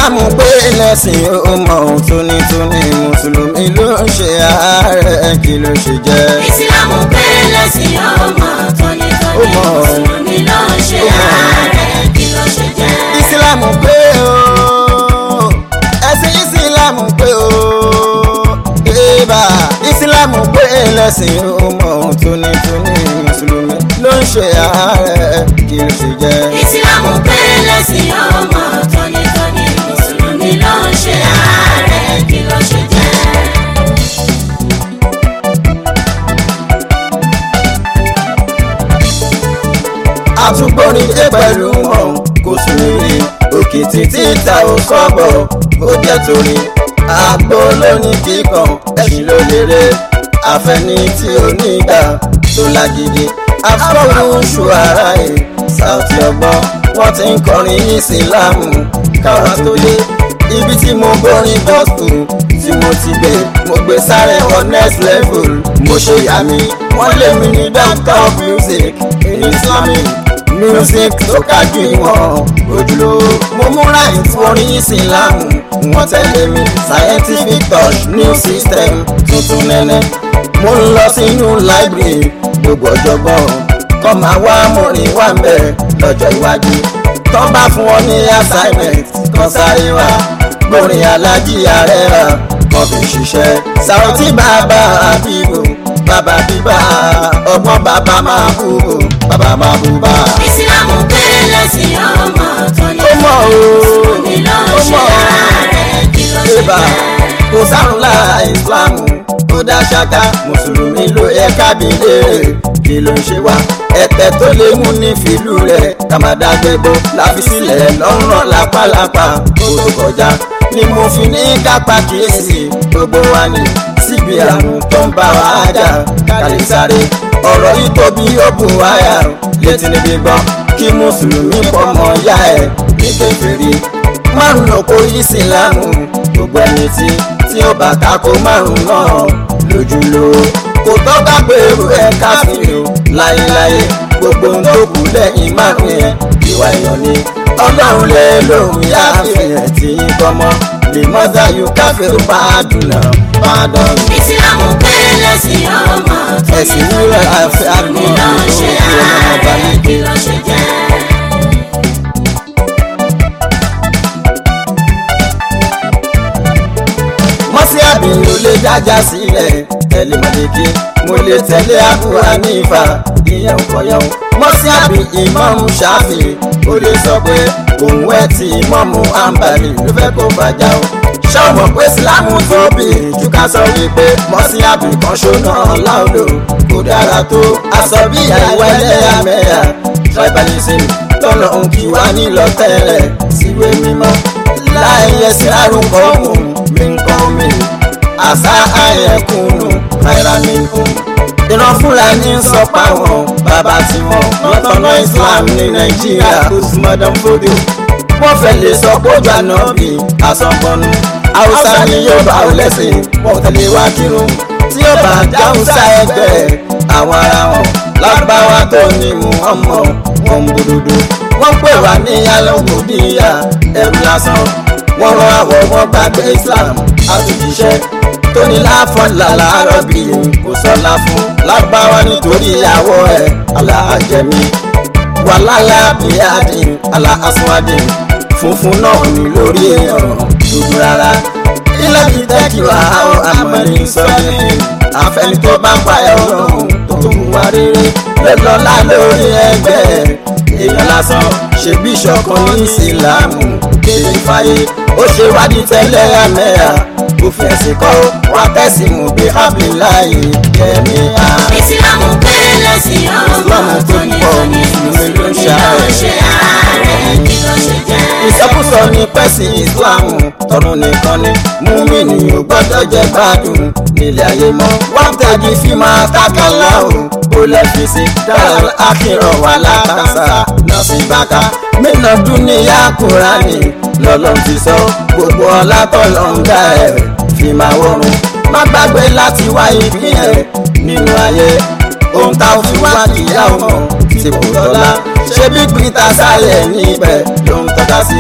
ìsìlámù pé lẹ́sìn ó mọ ohun tónítóní mùsùlùmí ló ń ṣe ààrẹ kí ló ṣe jẹ́. ìsìlámù pé lẹ́sìn ọmọ tónítóní Ó mọ̀. mùsùlùmí ló ń ṣe Ó mọ̀. ààrẹ kí ló ṣe jẹ́. ìsìlámù pé o ẹ̀sìn ìsìlámù pé o ébà ìsìlámù pé lẹ́sìn ó mọ ohun tónítóní mùsùlùmí ló ń ṣe ààrẹ kí ló ṣe jẹ́. ìsìlámù pé lẹ́sìn ọmọ tónítóní mùsùlùmí ló ń ṣe ààrẹ kí ló ṣe jẹ́. àtúgbórin dé pẹ̀lú wọn kò sùn nílé òkè títí ta ò sọ́bọ̀ ó jẹ́ torí àgbo lónìí kíkan ẹ̀sìn ló lérè àfẹ́ni tí ó nígbà tó lágídí afọ́rùn ṣùárà ẹ̀ Saoty ọgbọ́n wọ́n ti ń kọrin ìsìlámù káwa tó dé ibi tí mo borin gospel tí mo ti gbé mo gbé sáré on next level mo ṣe yà mí wọ́n lé mi ní doctor of music in islamic music tó kájú ìwọ̀n ojúlówó mo múra ìfọrin ìsìlámù wọ́n tẹ̀lé mi scientific touch new system tuntun nẹ́nẹ́ mo ń lọ sínú library gbogbo ọ̀jọ̀gbọ́n kọ́ máa wá mọ̀rin wá ń bẹ̀ lọ́jọ́ iwájú tó bá fún ọ ní assignment kan sáré wá gbórin alájí ààrẹ rà kan fi ṣiṣẹ́ Saoty bàbá àbíbò bàbá bíbá ọgbọ́n bàbá máa bú bò bàbá máa bú bá. ìsìlámù pé lẹ́sìn ọmọ ó tónítóní mọ̀ o mùsùlùmí ló ń ó ṣe mọ̀ ààrẹ kí ló ṣe ébà jẹ́. kò sárùn lára ìsìlámù tó dá ṣáká mùsùlùmí ló yẹ kábí léèrè kí ló ń ṣe wá ẹ̀tẹ̀ tó lè mú ní fìlú rẹ̀ kàmádàgbẹ́bọ láfi sílẹ̀ lọ́rùn lápálápá kó tó kọjá ni mo fi ní kápá kíyèsí gbogbo wa ní síbi àrùn tó ń bá wa jà kálí sáré ọ̀rọ̀ yìí tóbi ó bù wáyà létí níbi gbọ́ kí mùsùlùmí pọ̀ mọ́ yá ẹ̀ ní kékeré márùn lóko ìsìlámù gbogbo ẹni tí tí ó bá tako márùn náà lójúlò kò tọ́ka pé èrò ẹ̀ káfíìn o láyéláyé gbogbo ohun tó kù lẹ́yìn márùn yẹn ìwà èèyàn ni ọlọ́run lè lòun yá àfihàn tí ń kọ́mọ́ lè mọ́tà yóò káfíìn tó bá dùn náà bá dán. ìsìlámù pé lẹ́sìn ọmọ ẹ̀sìn nílẹ̀ àfẹ́ tónítóní àgbọ̀n ló ń ṣe ààrẹ kí ló ṣe jẹ́. mọ́sí àbíyí ò lè jájá sílẹ̀ tẹ̀lé mọ̀lẹ́kí mo lè tẹ̀lé Abu Hanifa ìyẹn kọ̀yàn mọ́sí àbí ìmáàmù Ṣáfì ó lè sọ pé òun ẹ̀ tí ìmáàmù Àǹbàlì ló fẹ́ kó bàjá o ṣọ́ọ̀mọ̀ pé sílámù tóbi jù ká sọ wípé mọ́sí àbí kan ṣóná láòlò kò dára tó aṣọ bí àìwá ẹlẹ́yàmẹ̀yà tribalism tọ́lọ̀ ń kí wá nílọ tẹ́lẹ̀ síwé mímọ́ láì ẹsẹ̀ àrùn kọ́ọ̀mù mi ń kọ́ mi àṣà àyẹ̀kùnù náírà-mínkùn. ìran fúlàní ń sọ páwọn bàbá tí wọn wọn tọ́nà Islam ní Nàìjíríà Usman Fodio wọ́n fẹ́ lè sọ pójú ànábì àsọ̀gbọ́nù haúsá ni yóò bá ò lẹ́sìn wọ́n tẹ̀lé wá kírun tí yóò bá dáhùnsá ẹgbẹ́ àwọn ará wọn lágbáwá tó ní Muhammad wọn ń búdúdú wọ́n pè wá ní alọ́gbòdìyà ẹrú lásán wọ́n rán àwọ̀ wọn gbàgbé Islam àtúnjíṣẹ́ tó ní láfọ̀lá láàárọ̀ bí kò sọ́lá fún lágbáwá nítorí ìyàwó ẹ̀ aláàjẹmí wàlálà bíyàdín aláàsùnwádìn funfun náà ní lórí èèyàn dúdú rárá ilé mi tẹ́kì wá ó àmọ́ni sọ́ni àfẹni tó bá pa ẹ̀rọ tó tó wá rere lọ́lá lórí ẹgbẹ́ èèyàn lásán ṣe bíṣọ̀kan ní ìsìlámù kéde fàyè ó ṣe wádìí tẹ́lẹ̀ àmẹ́yà òfin ẹ̀sìn kọ́ wá tẹ̀sí mú bí abdullahi kẹ́mi á. ìsìlámù pé lẹ́sìn ọmọ Ìsìlámù tó pọ̀ tónítóní mùsùlùmí ló ń mùsùlùmí ló ń ṣe ààrẹ kí ló ṣe jẹ́. ìsọkúsọ ní pẹ́sì ìsìláàmù tọrùn nìkan ni múmìnì ò gbọ́dọ̀ jẹ gbádùn nílé ayé mọ́ wọ́n tẹ̀gì fi máa tákàlá o ó lẹ́ fi sí dáhàl àkìrọ̀ wà látàṣà náà sí bàkà mínà dúníyà kúránì lọ́lọ́run ti sọ gbogbo ọlá tọ́lọ́ ń dá ẹ̀ fi máa wọ̀run má gbàgbé láti wá ìpín ẹ̀ nínú ayé ohun tá a fi wá kìyà ọmọ tí kò tọ́lá ṣé bí peter sáyẹ̀ níbẹ̀ ló ń tọ́ka sí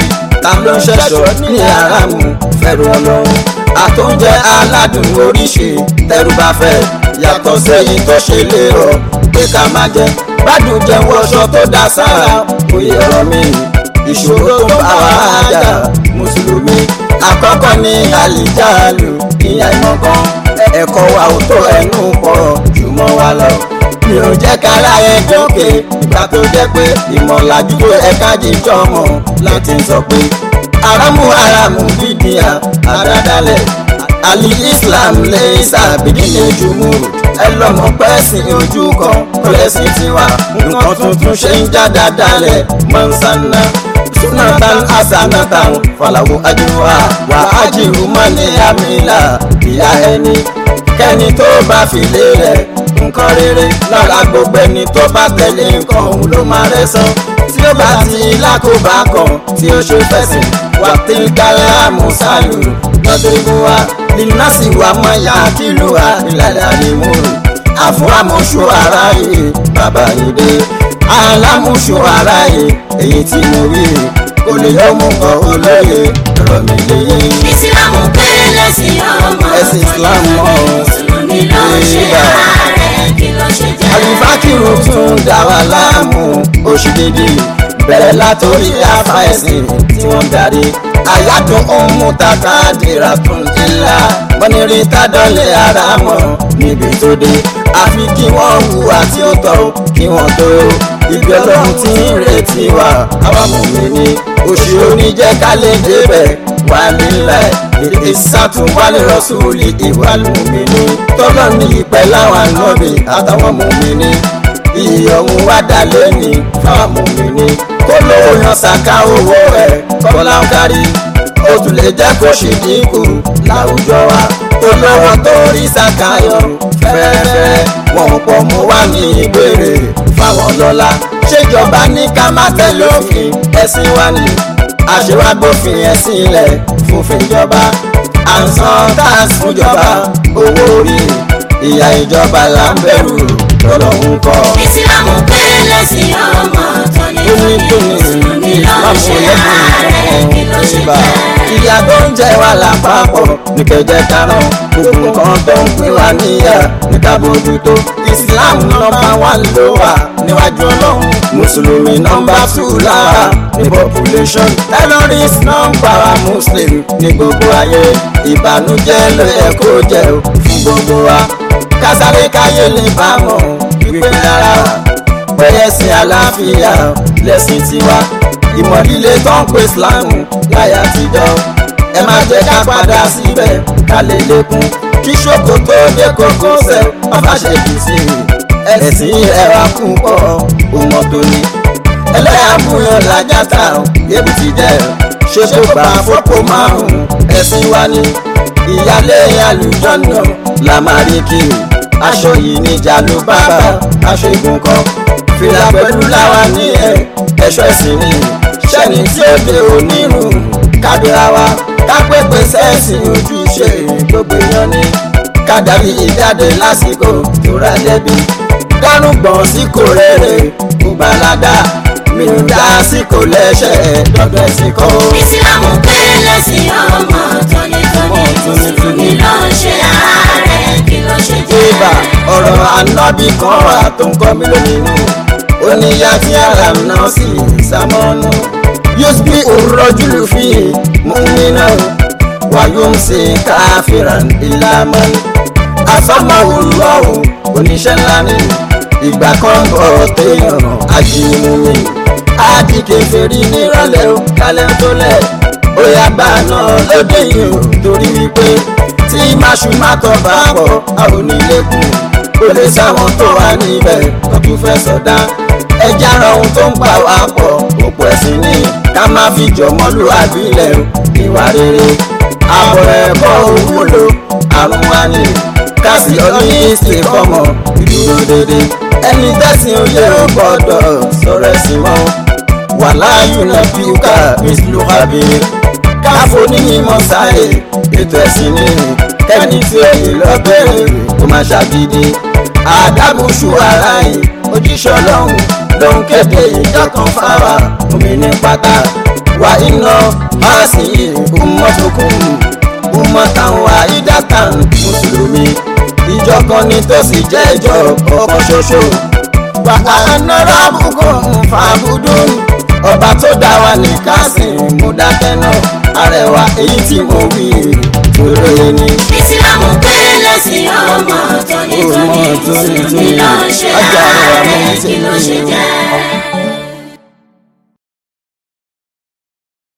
ta ló ń ṣẹ̀ṣọ́ ní àràmù fẹ́rù ọlọ́run àtúnjẹ aládùn oríṣi tẹrù bá fẹ́ yàtọ̀ sẹ́yìn tó ṣe lé ọ pé ká má jẹ gbádùn jẹ wọṣọ tó dá sára òye ọ̀rọ̀ mi ìṣòro tó bá wà á jà mùsùlùmí àkọ́kọ́ ní àlìjáàlù ìyá ìmọ̀kan ẹ̀kọ́ wa ò tó ẹnu pọ̀ jùmọ̀ wa lọ mi ò jẹ́ kára ẹ jókè ìgbà tó jẹ́ pé ìmọ̀lájú tó ẹ̀ka jíjọ́ mọ̀ láti sọ pé aramu aramu bídíà àdádálẹ̀ àlì islam lè ṣàbídílé jùmúrù ẹ lọ́mọ pẹ́sìn ojú kan kọ́lẹ́sìn tiwa nǹkan tuntun ṣe ń já dáadáalẹ̀ mọ́nsánná sunatan asanatan falawo ajuwa wa ajiru mani amila ìyá ẹni kẹ́ni tó bá fi lé rẹ̀ nǹkan rere lára gbogbo ẹni tó bá tẹ̀lé nǹkan òun ló máa rẹ̀ san tí ó bá ti lákòbá kan tí ó ṣe fẹ̀sìn wà tí kálá mùsàlù lọ́dẹ̀ẹ́gùn wa lìnàṣì wà mọ́ ya kìlú wa ìlànà àlèmúrù àfún àmúṣu ara yìí bàbá yìí dé alámúṣu ara yìí èyí tí mo rí kò lè yọ mú kọ olóye ọ̀rọ̀ mi léyé. ìsìlámù pé lẹ́sìn ọmọ Ẹ̀sìn Islam mọ́ o. mùsùlùmí ló ń ṣe Ìgbà. ààrẹ kí ló ṣe jẹ́. alifakiru tún dá wa láàmú oṣù dídì bẹ̀rẹ̀ látòrí afa ẹ̀sìn tí wọ́n darí àyàdùn ohun tata dìrà tún ilá mọ́nìrì tádọ́lẹ̀ ara mọ̀ níbi tó dé àfi kí wọ́n hùwà tí ó tọ́ kí wọ́n tó ibi ọlọ́run tí ń retí wa àwa mùmínì oṣù oníjẹ́ ká lè débẹ̀ wà nílẹ̀ èdè sátúwálé rọ́sùlì ìwà mùmínì tọ́lọ́ ní ìpẹ́ láwọn ànábì àtàwọn mùmínì ìyọ̀hún wá dà lẹ́ni fáwọn mùmínì kó lówó yan ṣàká owó ẹ̀ kọ́lá ń kárí ó tún lè jẹ́ kó ṣì dínkù láwùjọ wa tó lọ́wọ́ tó rí ṣàkáyọ̀ fẹ́ẹ́fẹ́ wọn pọ̀ mú wá ní ìbéèrè fáwọn lọ́la ṣèjọba ní ká má tẹ̀lé òfin ẹ̀sìn wa ni àṣewágbófin ẹ̀sìn ilẹ̀ fòfin ìjọba à ń san tax fúnjọba owó orí ìyá ìjọba là ń bẹ̀rù lọ́lọ́run kọ́. ìsìlámù pé lẹ́sìn ọmọ tóní tóní mùsùlùmí ló ń ṣe ààrẹ kí ló ṣe jẹ́. ìyá tó ń jẹ wá lápapọ̀ ní kẹjẹ karùn gbogbo nǹkan tó ń pín wá níyà ní ká bójútó islam nọ́mbà wán ló wà níwájú ọlọ́run mùsùlùmí nọ́mbà tù lára ní population terrorist nọ́mbà wa muslim ní gbogbo ayé ìbànújẹ́ ló yẹ kó jẹ́ o fún gbogbo wa kásáré káyé lè bá mọ̀ wípé rárá pẹ̀lẹ́ sí àlàáfíà lẹ́sìn tiwa ìmọ̀ líle tó ń pè islam láyà àtijọ́ ẹ má jẹ́ ká padà síbẹ̀ ká lè lékún kí ṣòkò tó dé kókó sẹ́ ọba ṣe kì í sí i ẹ̀sìn ẹ̀wà kún pọ̀ ọmọ tó ní ẹlẹ́yàmúyàn lájàtà yébù ti jẹ́ ṣe tó gbà fọ́pọ̀ márùn-ún ẹ̀sìn wa ni ìyálé àlùjọ́nà la máa rí kiri aṣọ yìí níjà ló bàbà aṣọ ìgùn kan fìlà pẹ̀lú láwa ní ẹ̀ ẹ̀ṣọ́ ẹ̀sìn ni ṣẹ́ni tí ó dé onírun kábíra wa kápẹ́pẹ́ sẹ́ẹ̀sì ojúṣe gbogbo èèyàn ni kádàbí ìjáde lásìkò tó ra dẹ́bi dárúgbọ̀n sí kò rere kò balada mi ò dá sí kò lẹ́sẹ̀ dọ́dọ̀ sí kọ́. ìsìlámù pé lẹ́sìn ọmọ tóní tóní mùsùlùmí ló ń ṣe ààrẹ kí ló ṣe jẹ́. ibà ọ̀rọ̀ anábì kan wà tó ń kọ́ mi lóminú ó ní yá tí ara náà sì sàmọ́nù yóò bí òrọ́júlù fi mú mi náà wàyó ń ṣe káfíran ìlàmọ́ afámáwò lọ́wọ́ oníṣẹ́ ńlá ni ìgbà kan bọ̀ téèyàn ajínigbé mi àdìgẹ́ fèrè nírọ̀lẹ́ o kálẹ̀ tó lẹ̀ ó yá gbà náà lóde yìí o torí wípé tí máṣu má tọ́ bá pọ̀ a ò ní lékún ó lè sáwọn tó wà níbẹ̀ tó tún fẹ́ sọdá ẹja ara ohun tó ń pa wá pọ̀ òpó ẹ̀sìn ní ká má fi jọmọ́lú àbílẹ̀ o ìwà rere àbọ̀ ẹ̀kọ́ òwúlò àrùn wa ni kásì ọní ìsìnkọ́mọ ìdúró dédé ẹni tẹ́sìn oyè ó gbọ́dọ̀ sọ̀rọ̀ ẹ̀sìn mọ́ wàláyù náà bí ká mísìlú àbíyé káfó níyìnmọ́ sáyé ètò ẹ̀sìn ní kẹ́ni tí ó yè lọ́bẹ̀rẹ̀ kó má ṣàgídí àdàbùsù ara yìí ojúṣe ọlọ́run ló ń kéde ìjọ kan fáwa omi ní pátá wà iná sí ummatukum ummatan wahidatan mùsùlùmí ìjọ kan ni tó sì jẹ́ ìjọ ọ̀kan ṣoṣo wà á nọ́rọ̀ àbùkù fàbùdùn ọba tó dá wa ní kásìn mú dákẹ́ náà arẹwà èyí tí mo wí òròyìn ni. ìsìlámù pé lẹ́sìn ọmọ tónítóní mùsùlùmí ló ń ṣe Ọjà rẹ̀ wà mọ́ ààrẹ sí kí ló ṣe mi. jẹ́.